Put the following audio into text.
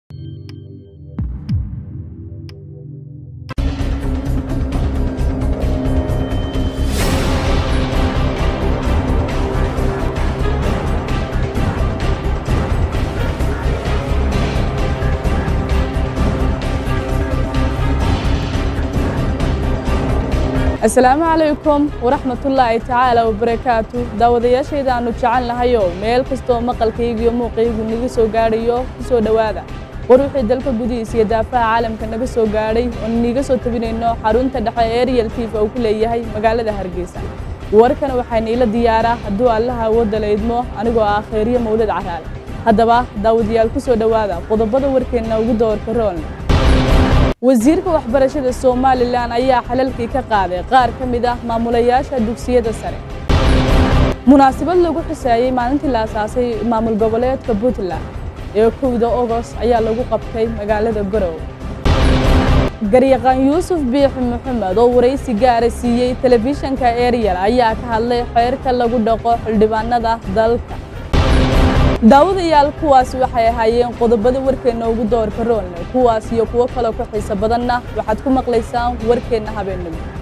asalaamu calaykum waraxmatullaahi tacaala wabarakaatu daawadayaashayda aanu jecel nahayow meel kastoo maqalkayga iyo muuqaygu naga soo gaadhayo ku soo dhowaada war wixii dalka gudihiisa iyo daafaha caalamka naga soo gaadhay oon niiga soo tabinayno xarunta dhexe ee ariel tiifa uu ku leeyahay magaalada hargeysa warkan waxaa niila diyaaraa hadduu allaha awoodda la idmo anigoo ah khayriye mawlad caraale haddaba daawadayaal ku soo dhowaada qodobada warkeenna ugu doorka roolna wasiirka waxbarashada somalilan ayaa xalalkii ka qaaday qaar ka mid ah maamulayaasha dugsiyada sare munaasabad lagu xuseeyey maalintii la asaasay maamul goboleedka puntland ee kowda ogost ayaa lagu qabtay magaalada garowe garyaqaan yuusuf biixi maxamed oo waraysi gaara siiyey telefishanka ariel ayaa ka hadlay xeerka lagu dhaqo xildhibaanada dalka daawadayaal kuwaas waxay ahaayeen qodobada warkeenna ugu doorka roolne kuwaas iyo kuwo kaloo ku xiiso badanna waxaad ku maqlaysaan warkeenna habeennimo